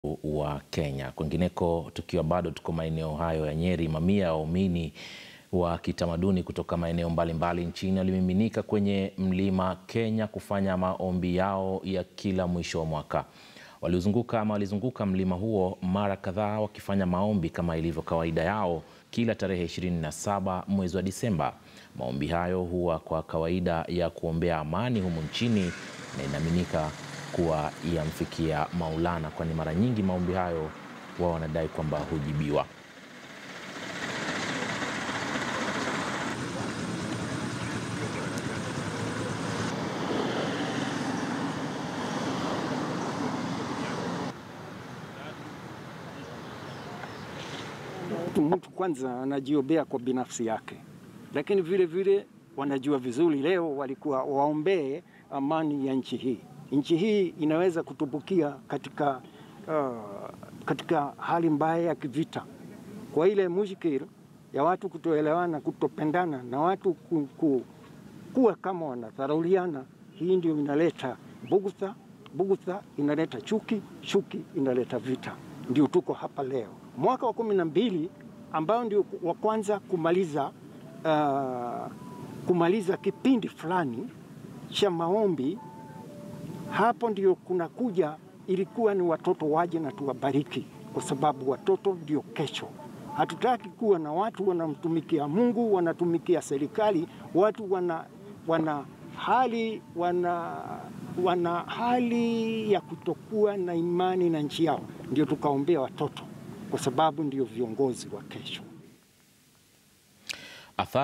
wa Kenya. Kwingineko, tukiwa bado tuko maeneo hayo ya Nyeri, mamia ya waumini wa kitamaduni kutoka maeneo mbalimbali nchini walimiminika kwenye mlima Kenya kufanya maombi yao ya kila mwisho wa mwaka. Walizunguka ama walizunguka mlima huo mara kadhaa wakifanya maombi kama ilivyo kawaida yao kila tarehe 27 mwezi wa Disemba. Maombi hayo huwa kwa kawaida ya kuombea amani humu nchini na inaaminika kuwa yamfikia Maulana, kwani mara nyingi maombi hayo wao wanadai kwamba hujibiwa. Mtu kwanza anajiombea kwa binafsi yake, lakini vile vile wanajua vizuri leo walikuwa waombee amani ya nchi hii. Nchi hii inaweza kutumbukia katika, uh, katika hali mbaya ya kivita, kwa ile mushkil ya watu kutoelewana, kutopendana na watu ku, ku, kuwa kama wanadharauliana. Hii ndio inaleta bugudha, bugudha inaleta chuki, chuki inaleta vita. Ndio tuko hapa leo mwaka wa kumi na mbili ambao ndio wa kwanza kumaliza, uh, kumaliza kipindi fulani cha maombi. Hapo ndio kunakuja, ilikuwa ni watoto waje na tuwabariki, kwa sababu watoto ndio kesho. Hatutaki kuwa na watu wanamtumikia Mungu, wanatumikia serikali, watu wana, wana hali wana, wana hali ya kutokuwa na imani na nchi yao. Ndio tukaombea watoto kwa sababu ndio viongozi wa kesho.